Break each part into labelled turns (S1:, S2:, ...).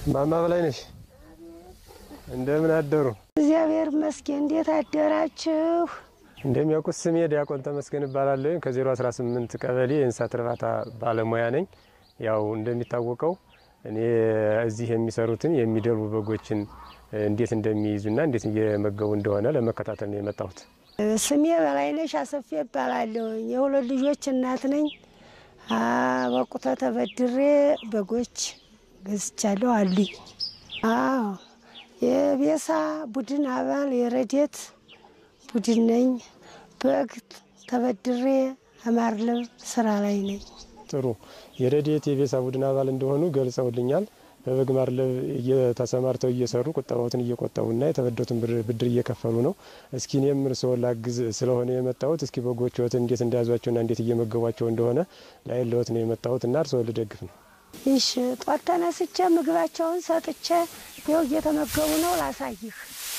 S1: ማማ በላይ ነሽ? እንደምን አደሩ?
S2: እግዚአብሔር ይመስገን። እንዴት አደራችሁ?
S1: እንደሚያውቁት ስሜ ዲያቆን ተመስገን እባላለሁ። ከ018 ቀበሌ የእንስሳት እርባታ ባለሙያ ነኝ። ያው እንደሚታወቀው እኔ እዚህ የሚሰሩትን የሚደልቡ በጎችን እንዴት እንደሚይዙና እንዴት እየመገቡ እንደሆነ ለመከታተል ነው የመጣሁት።
S2: ስሜ በላይነሽ አሰፌ እባላለሁ። የሁለት ልጆች እናት ነኝ። በቁተ ተበድሬ በጎች ገዝቻለሁ አሉኝ። አዎ የቤሳ ቡድን አባል የረዴት ቡድን ነኝ። በግ ተበድሬ አማርለብ ስራ ላይ ነኝ።
S1: ጥሩ የረድኤት የቤሳ ቡድን አባል እንደሆኑ ገልጸውልኛል። በበግ ማርለብ ተሰማርተው እየሰሩ ቁጠባዎትን እየቆጠቡና የተበደሩትን ብድር እየከፈሉ ነው። እስኪ እኔም እርስዎን ላግዝ ስለሆነ የመጣሁት እስኪ በጎችዎትን እንዴት እንደያዟቸውና እንዴት እየመገቧቸው እንደሆነ ላይለዎት ነው የመጣሁት እና እርስዎን ልደግፍ ነው።
S2: ይሽ ጧት ተነስቼ ምግባቸውን ሰጥቼ ይኸው እየተመገቡ ነው። ላሳይህ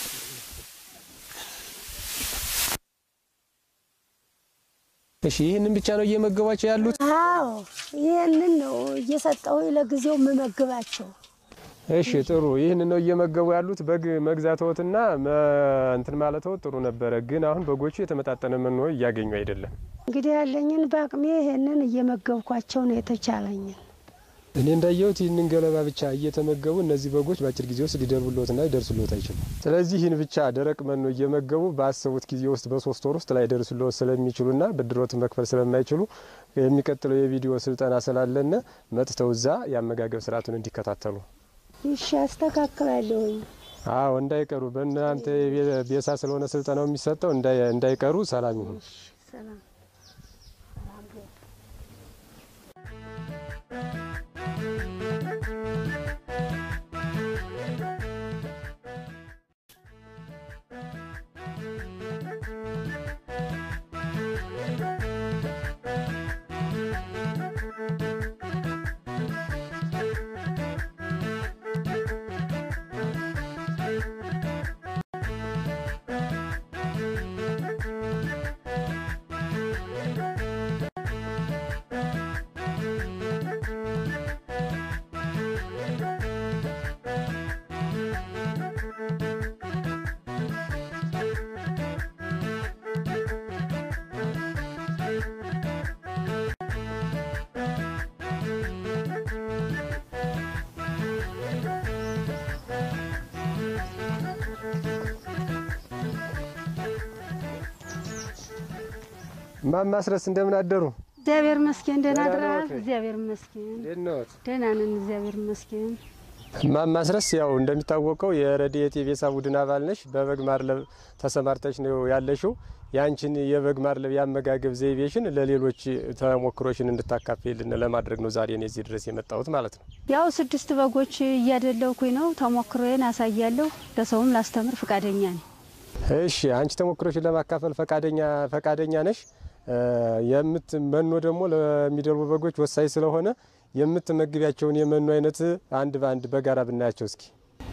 S1: እሺ ይህንን ብቻ ነው እየመገቧቸው ያሉት?
S2: አዎ ይህንን ነው እየሰጠው ለጊዜው የምመግባቸው።
S1: እሺ ጥሩ። ይህን ነው እየመገቡ ያሉት። በግ መግዛትዎትና እንትን ማለትዎት ጥሩ ነበረ፣ ግን አሁን በጎቹ የተመጣጠነ መኖ እያገኙ አይደለም።
S2: እንግዲህ ያለኝን በአቅሜ ይህንን እየመገብኳቸው ነው የተቻለኝን።
S1: እኔ እንዳየሁት ይህንን ገለባ ብቻ እየተመገቡ እነዚህ በጎች በአጭር ጊዜ ውስጥ ሊደርቡልዎትና ሊደርሱልዎት አይችሉም። ስለዚህ ይህን ብቻ ደረቅ መኖ እየመገቡ ባሰቡት ጊዜ ውስጥ በሶስት ወር ውስጥ ላይደርሱልዎት ስለሚችሉና ብድሮትን መክፈል ስለማይችሉ የሚቀጥለው የቪዲዮ ስልጠና ስላለነ መጥተው እዛ የአመጋገብ ስርዓቱን እንዲከታተሉ
S2: ይሽ አስተካክላለሁኝ።
S1: አዎ እንዳይቀሩ። በእናንተ ቤሳ ስለሆነ ስልጠናው የሚሰጠው እንዳይቀሩ። ሰላም ይሁን።
S2: ሰላም
S1: እማማ አስረስ እንደምን አደሩ?
S2: እግዚአብሔር ይመስገን። ደህና
S1: ደህና
S2: አድረሃል?
S1: ነዎት ወይ?
S2: እግዚአብሔር ይመስገን
S1: እንዴት ነዎት?
S2: ደህና ነን። እግዚአብሔር ይመስገን።
S1: እማማ አስረስ ያው እንደሚታወቀው የረድኤት የቤሳ ቡድን አባል ነሽ። በበግ ማርለብ ተሰማርተሽ ነው ያለሽው። ያንቺን የበግ ማርለብ የአመጋገብ ዘይቤሽን ለሌሎች ተሞክሮሽን እንድታካፍይልን ለማድረግ ነው ዛሬ እኔ እዚህ ድረስ የመጣሁት ማለት ነው።
S2: ያው ስድስት በጎች እያደለኩኝ ነው። ተሞክሮዬን አሳያለሁ። ለሰውም ላስተምር ፈቃደኛ ነኝ።
S1: እሺ አንቺ ተሞክሮሽን ለማካፈል ፈቃደኛ ፈቃደኛ ነሽ። የምት መኖ ደግሞ ለሚደልቡ በጎች ወሳኝ ስለሆነ የምትመግቢያቸውን የመኖ አይነት አንድ በአንድ በጋራ ብናያቸው እስኪ።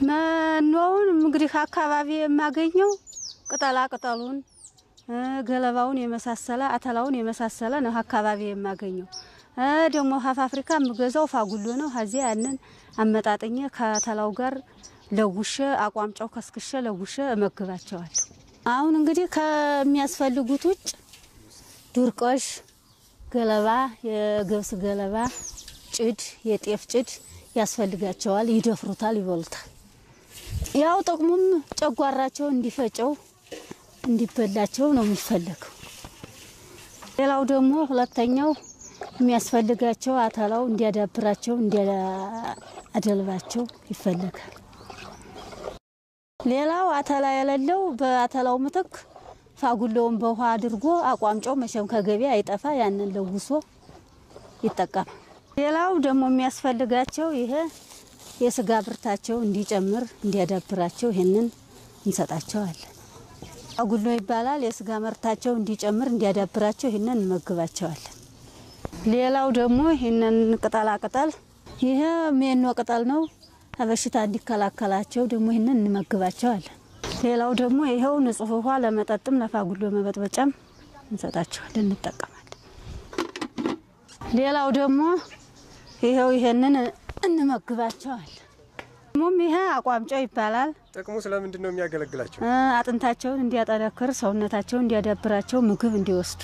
S2: መኖውን እንግዲህ አካባቢ የማገኘው ቅጠላ ቅጠሉን እ ገለባውን የመሳሰለ አተላውን የመሳሰለ ነው አካባቢ የማገኘው። እ ደግሞ ሀፍ አፍሪካ የምገዛው ፋጉሎ ነው። ከዚያ ያንን አመጣጥኜ ከተላው ጋር ለውሸ አቋምጫው ከስክሸ ለውሸ እመግባቸዋለሁ። አሁን እንግዲህ ከሚያስፈልጉት ውጭ ዱርቆሽ፣ ገለባ፣ የገብስ ገለባ፣ ጭድ፣ የጤፍ ጭድ ያስፈልጋቸዋል። ይደፍሩታል፣ ይበሉታል። ያው ጥቅሙም ጨጓራቸው እንዲፈጨው እንዲበላቸው ነው የሚፈለገው። ሌላው ደግሞ ሁለተኛው የሚያስፈልጋቸው አተላው እንዲያዳብራቸው እንዲያደልባቸው ይፈለጋል። ሌላው አተላ የሌለው በአተላው ምትክ ፋጉሎውን በውሃ አድርጎ አቋምጮ መቼም ከገበያ አይጠፋ ያንን ለውሶ ይጠቀማል። ሌላው ደግሞ የሚያስፈልጋቸው ይሄ የስጋ ብርታቸው እንዲጨምር እንዲያዳብራቸው ይሄንን እንሰጣቸዋለን። ፋጉሎ ይባላል። የስጋ ምርታቸው እንዲጨምር እንዲያዳብራቸው ይሄንን እንመግባቸዋለን። ሌላው ደግሞ ይሄንን ቅጠላ ቅጠል ይሄ ሜኖ ቅጠል ነው። በሽታ እንዲከላከላቸው ደግሞ ይህንን እንመግባቸዋለን። ሌላው ደግሞ ይኸው ንጹህ ውሃ ለመጠጥም ለፋጉሎ መበጥበጫም እንሰጣቸዋለን፣ እንጠቀማለን። ሌላው ደግሞ ይኸው ይሄንን እንመግባቸዋለን። ሙም ይሄ አቋምጫው ይባላል።
S1: ጥቅሙ ስለምንድን ነው የሚያገለግላቸው?
S2: እ አጥንታቸውን እንዲያጠነክር፣ ሰውነታቸውን እንዲያዳብራቸው፣ ምግብ እንዲወስዱ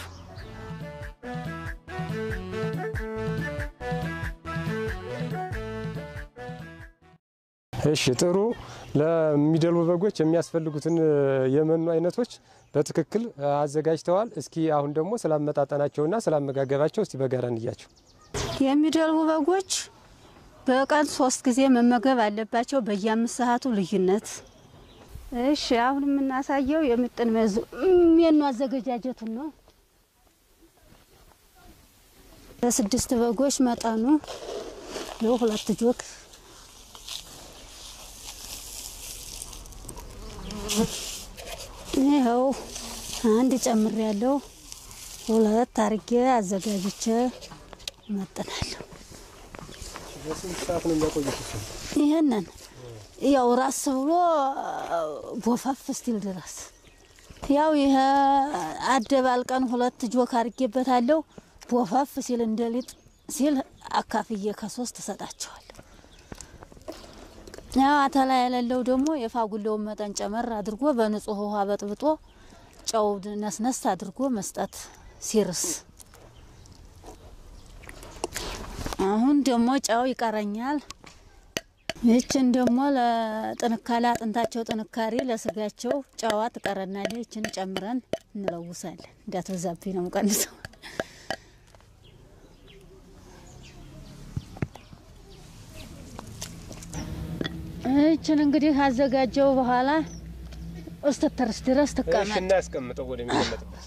S1: እሺ ጥሩ። ለሚደልቡ በጎች የሚያስፈልጉትን የመኖ አይነቶች በትክክል አዘጋጅተዋል። እስኪ አሁን ደግሞ ስላመጣጠናቸውና ስላመጋገባቸው እስቲ በጋራ እንያቸው።
S2: የሚደልቡ በጎች በቀን ሶስት ጊዜ መመገብ አለባቸው በየአምስት ሰዓቱ ልዩነት። እሺ አሁን የምናሳየው የምጥን ሜኑ አዘገጃጀቱን ነው። ለስድስት በጎች መጠኑ ይኸው ሁለት ጆክ ይኸው አንድ ጨምር ያለው ሁለት አርጌ አዘጋጅቼ እመጥናለሁ።
S1: በስንት ሰዓት ነው የሚያቆዩት?
S2: ይህንን ያው ራስ ብሎ ቦፋፍ ስቲል ድረስ ያው ይሄ አደባልቀን ሁለት ጆክ አድርጌበታለሁ። ቦፋፍ ሲል እንደሊጥ ሲል አካፍዬ ከሶስት እሰጣቸዋለሁ። ያው አተላ የሌለው ደግሞ የፋጉሌውን መጠን ጨመር አድርጎ በንጹህ ውሃ በጥብጦ ጨው ነስነስ አድርጎ መስጠት ሲርስ አሁን ደግሞ ጨው ይቀረኛል። ይችን ደግሞ ለጥንካሬ አጥንታቸው ጥንካሬ ለስጋቸው ጨዋ ትቀረናለች። ይችን ጨምረን እንለውሳለን። እንዳትበዛብኝ ነው ቀንሰው። ይችን እንግዲህ አዘጋጀው በኋላ እስትተርስ ድረስ
S1: እሺ
S2: ትቀመጥ።
S1: እናያስቀምጠው ወደሚቀመጥበት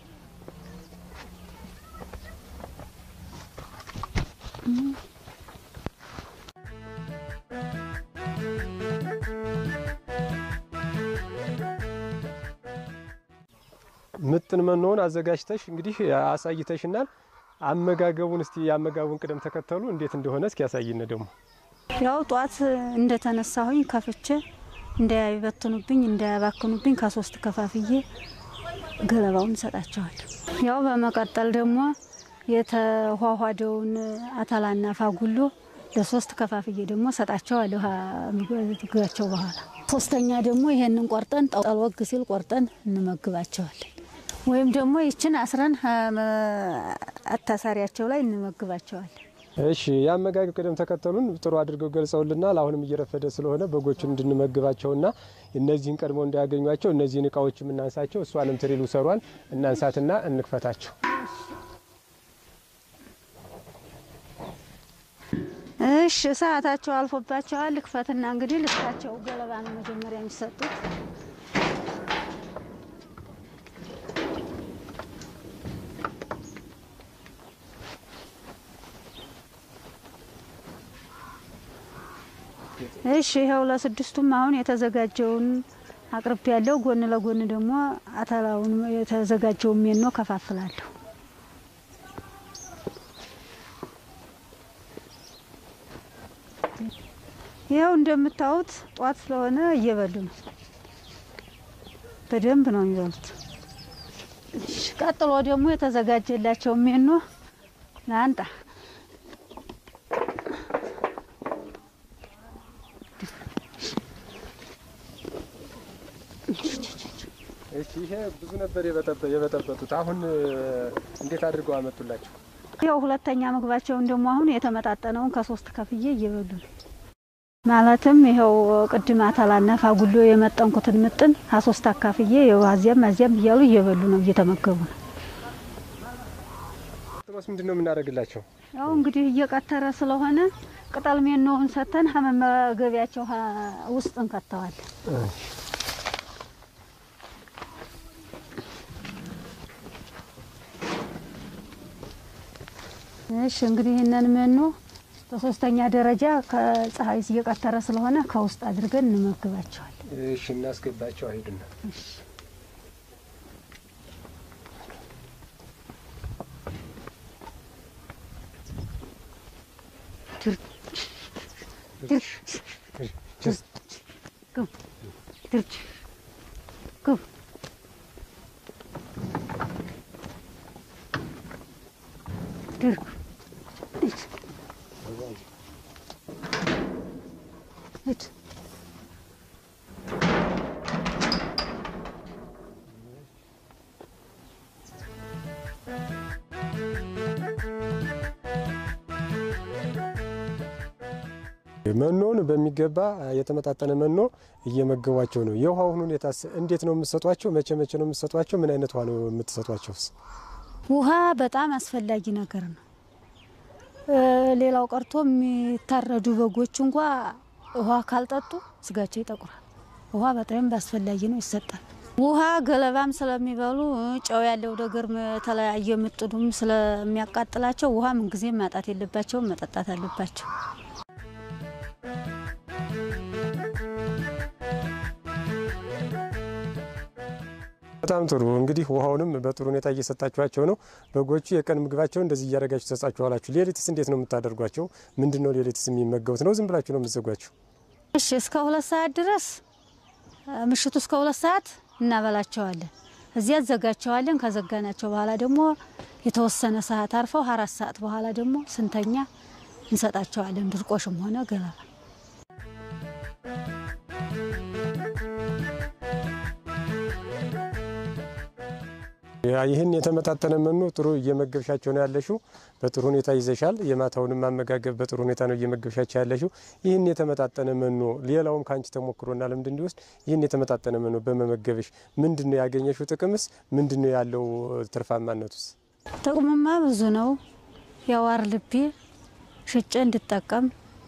S1: ምጥን መኖውን አዘጋጅተሽ እንግዲህ አሳይተሽናል። አመጋገቡን እስቲ የአመጋቡን ቅደም ተከተሉ እንዴት እንደሆነ እስኪ ያሳይነ ደግሞ
S2: ያው ጧት እንደተነሳሁኝ ከፍቼ እንዳይበትኑብኝ እንዳያባክኑብኝ ከሶስት ከፋፍዬ ገለባውን እሰጣቸዋለሁ። ያው በመቀጠል ደግሞ የተኋኋደውን አተላና ፋጉሎ ለሶስት ከፋፍዬ ደግሞ እሰጣቸዋለሁ ምግባቸው በኋላ። ሶስተኛ ደግሞ ይሄንን ቆርጠን ጠልወግ ሲል ቆርጠን እንመግባቸዋለን። ወይም ደግሞ ይችን አስረን አታሳሪያቸው ላይ እንመግባቸዋለን።
S1: እሺ የአመጋገብ ቅደም ተከተሉን ጥሩ አድርገው ገልጸውልናል። አሁንም እየረፈደ ስለሆነ በጎቹን እንድንመግባቸውና እነዚህን ቀድሞ እንዳያገኟቸው እነዚህን እቃዎች የምናንሳቸው እሷንም ትሪሉ ሰሯን እናንሳትና እንክፈታቸው።
S2: እሺ ሰዓታቸው አልፎባቸዋል። ልክፈትና እንግዲህ ልስታቸው ገለባ ነው መጀመሪያ የሚሰጡት። እሺ ይኸው ለስድስቱም አሁን የተዘጋጀውን አቅርቤ ያለው ጎን ለጎን ደግሞ አተላውን የተዘጋጀውን ሜኖ ከፋፍላለሁ። ይኸው እንደምታዩት ጧት ስለሆነ እየበሉ ነው። በደንብ ነው የሚበሉት። እሺ ቀጥሎ ደግሞ የተዘጋጀላቸው ሜኖ ላንጣ
S1: እሺ ይሄ ብዙ ነበር የበጠበ- የበጠበጡት አሁን እንዴት አድርገው አመጡላቸው?
S2: ያው ሁለተኛ ምግባቸውን ደግሞ አሁን የተመጣጠነውን ከሶስት ከፍዬ እየበሉ ነው። ማለትም ይኸው ቅድም አተላና ፋጉሎ የመጠንኩትን ምጥን ከሶስት አካፍዬ ይኸው አዚያም አዚያም እያሉ እየበሉ ነው፣ እየተመገቡ ነው።
S1: ጥሎስ ምንድን ነው የምናደርግላቸው?
S2: ያው እንግዲህ እየቀተረ ስለሆነ ቅጠል ሜኖውን ሰተን ከመመገቢያቸው ሀ- ውስጥ እንከተዋለን። እሺ እንግዲህ ይህንን ሜኖ በሶስተኛ ደረጃ ከፀሐይ እየቀተረ ስለሆነ ከውስጥ አድርገን እንመግባቸዋለን።
S1: እሺ እናስገባቸው። አይሄዱና
S2: ግቡ ድርጅ ግቡ ድርግ ሂድ
S1: መኖውን በሚገባ የተመጣጠነ መኖ እየመገቧቸው ነው። የውሃውን ሁኔታስ እንዴት ነው የምትሰጧቸው? መቼ መቼ ነው የምትሰጧቸው? ምን አይነት ውሃ ነው የምትሰጧቸውስ?
S2: ውሃ በጣም አስፈላጊ ነገር ነው። እ ሌላው ቀርቶ የሚታረዱ በጎች እንኳ ውሃ ካልጠጡ ስጋቸው ይጠቁራል። ውሃ በጣም አስፈላጊ ነው፣ ይሰጣል። ውሃ ገለባም ስለሚበሉ እ ጨው ያለው ነገር የተለያየ ምጥዱም ስለሚያቃጥላቸው ውሃ ምንጊዜም ማጣት የለባቸውም፣ መጠጣት አለባቸው።
S1: በጣም ጥሩ እንግዲህ ውሃውንም በጥሩ ሁኔታ እየሰጣችኋቸው ነው። በጎቹ የቀን ምግባቸው እንደዚህ እያደረጋችሁ ተሰጣችኋላችሁ። ሌሊትስ እንዴት ነው የምታደርጓቸው? ምንድን ነው ሌሊትስ የሚመገቡት ነው? ዝም ብላችሁ ነው የምትዘጓቸው?
S2: እሺ እስከ ሁለት ሰዓት ድረስ ምሽቱ እስከ ሁለት ሰዓት እናበላቸዋለን። እዚያ ዘጋቸዋለን። ከዘጋናቸው በኋላ ደግሞ የተወሰነ ሰዓት አርፈው አራት ሰዓት በኋላ ደግሞ ስንተኛ እንሰጣቸዋለን። ድርቆሽም ሆነ ገለባ
S1: ይህን የተመጣጠነ መኖ ጥሩ እየመገብሻቸው ነው ያለሽው። በጥሩ ሁኔታ ይዘሻል። የማታውንም አመጋገብ በጥሩ ሁኔታ ነው እየመገብሻቸው ያለሽው። ይህን የተመጣጠነ መኖ ሌላውም ከአንቺ ተሞክሮና ልምድ እንዲወስድ ይህን የተመጣጠነ መኖ በመመገብሽ ምንድን ነው ያገኘሽው ጥቅምስ? ምንድን ነው ያለው ትርፋማነቱስ?
S2: ጥቅሙማ ብዙ ነው። የዋር ልቤ ሽጬ እንድጠቀም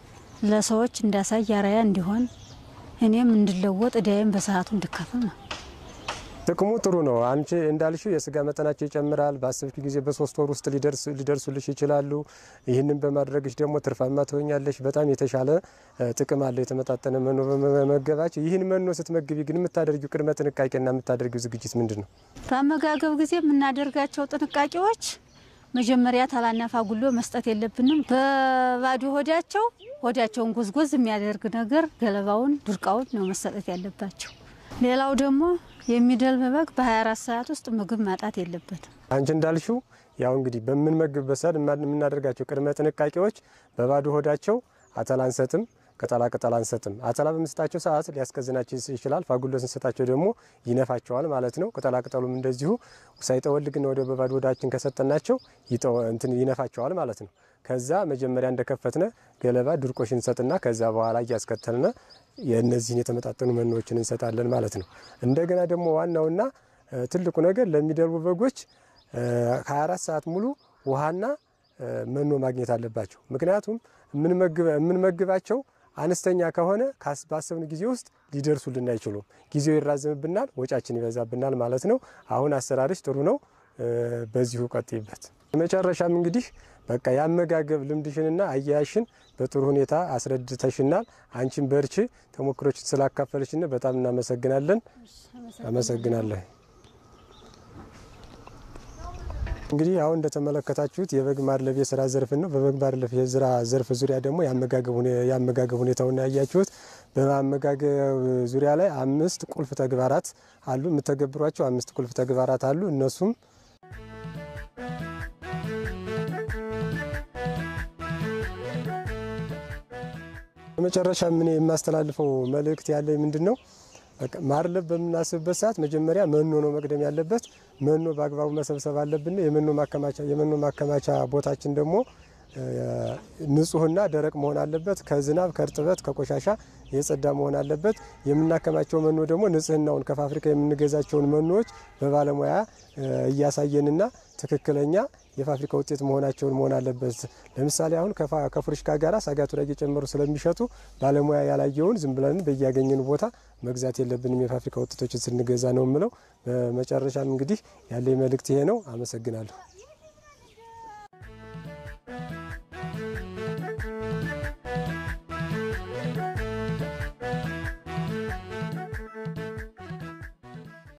S2: ለሰዎች እንዳሳይ አርአያ እንዲሆን እኔም እንድለወጥ እዳዬም በሰዓቱ እንድከፍል ነው።
S1: ጥቅሙ ጥሩ ነው። አንቺ እንዳልሽው የስጋ መጠናቸው ይጨምራል። በአሰብሽ ጊዜ በሶስት ወር ውስጥ ሊደርሱልሽ ይችላሉ። ይህንን በማድረግሽ ደግሞ ትርፋማ ትሆኛለሽ። በጣም የተሻለ ጥቅም አለው የተመጣጠነ መኖ በመመገባቸው። ይህን መኖ ስትመግቢ ግን የምታደርጊው ቅድመ ጥንቃቄና የምታደርጊው ዝግጅት ምንድን ነው?
S2: በአመጋገብ ጊዜ የምናደርጋቸው ጥንቃቄዎች መጀመሪያ ታላና ፋጉሎ መስጠት የለብንም። በባዶ ሆዳቸው ሆዳቸውን ጎዝጎዝ የሚያደርግ ነገር ገለባውን፣ ዱርቃውን ነው መሰጠት ያለባቸው። ሌላው ደግሞ የሚደልብ በግ በ24 ሰዓት ውስጥ ምግብ ማጣት የለበትም።
S1: አንቺ እንዳልሽው ያው እንግዲህ በምንመግብበት ሰዓት የምናደርጋቸው ቅድመ ጥንቃቄዎች በባዶ ሆዳቸው አተላ አንሰጥም፣ ቅጠላ ቅጠል አንሰጥም። አተላ በምንሰጣቸው ሰዓት ሊያስቀዝናቸው ይችላል። ፋጉሎ ስንሰጣቸው ደግሞ ይነፋቸዋል ማለት ነው። ቅጠላ ቅጠሉም እንደዚሁ ሳይጠወልግና ወደ በባዶ ሆዳችን ከሰጠናቸው እንትን ይነፋቸዋል ማለት ነው። ከዛ መጀመሪያ እንደከፈትነ ገለባ ድርቆሽ እንሰጥና ከዛ በኋላ እያስከተልነ የእነዚህን የተመጣጠኑ መኖዎችን እንሰጣለን ማለት ነው። እንደገና ደግሞ ዋናውና ትልቁ ነገር ለሚደልቡ በጎች ከ24 ሰዓት ሙሉ ውሃና መኖ ማግኘት አለባቸው። ምክንያቱም የምንመግባቸው አነስተኛ ከሆነ ባሰብን ጊዜ ውስጥ ሊደርሱልን አይችሉም። ጊዜው ይራዘምብናል፣ ወጫችን ይበዛብናል ማለት ነው። አሁን አሰራርሽ ጥሩ ነው። በዚሁ ቀጥይበት። መጨረሻም እንግዲህ በቃ የአመጋገብ ልምድሽንና አያያሽን በጥሩ ሁኔታ አስረድተሽናል። አንቺን በርቺ። ተሞክሮችን ስላካፈልሽን በጣም እናመሰግናለን። አመሰግናለሁ። እንግዲህ አሁን እንደተመለከታችሁት የበግ ማድለብ የስራ ዘርፍ ነው። በበግ ማድለብ የስራ ዘርፍ ዙሪያ ደግሞ የአመጋገብ ሁኔታውን ያያችሁት። በአመጋገብ ዙሪያ ላይ አምስት ቁልፍ ተግባራት አሉ። የምተገብሯቸው አምስት ቁልፍ ተግባራት አሉ። እነሱም በመጨረሻ ምን የማስተላልፈው መልእክት ያለኝ ምንድን ነው? ማድለብ በምናስብበት ሰዓት መጀመሪያ መኖ ነው መቅደም ያለበት። መኖ በአግባቡ መሰብሰብ አለብን። የመኖ ማከማቻ የመኖ ማከማቻ ቦታችን ደግሞ ንጹህና ደረቅ መሆን አለበት። ከዝናብ ከእርጥበት ከቆሻሻ የጸዳ መሆን አለበት። የምናከማቸው መኖ ደግሞ ንጽህናውን ከፋብሪካ የምንገዛቸውን መኖዎች በባለሙያ እያሳየንና ትክክለኛ የፋብሪካ ውጤት መሆናቸውን መሆን አለበት። ለምሳሌ አሁን ከፍሩሽካ ጋር ሳጋቱ ላይ እየጨመሩ ስለሚሸጡ ባለሙያ ያላየውን ዝም ብለን በያገኘን ቦታ መግዛት የለብንም። የፋብሪካ ውጤቶችን ስንገዛ ነው የምለው። በመጨረሻም እንግዲህ ያለኝ መልእክት ይሄ ነው። አመሰግናለሁ።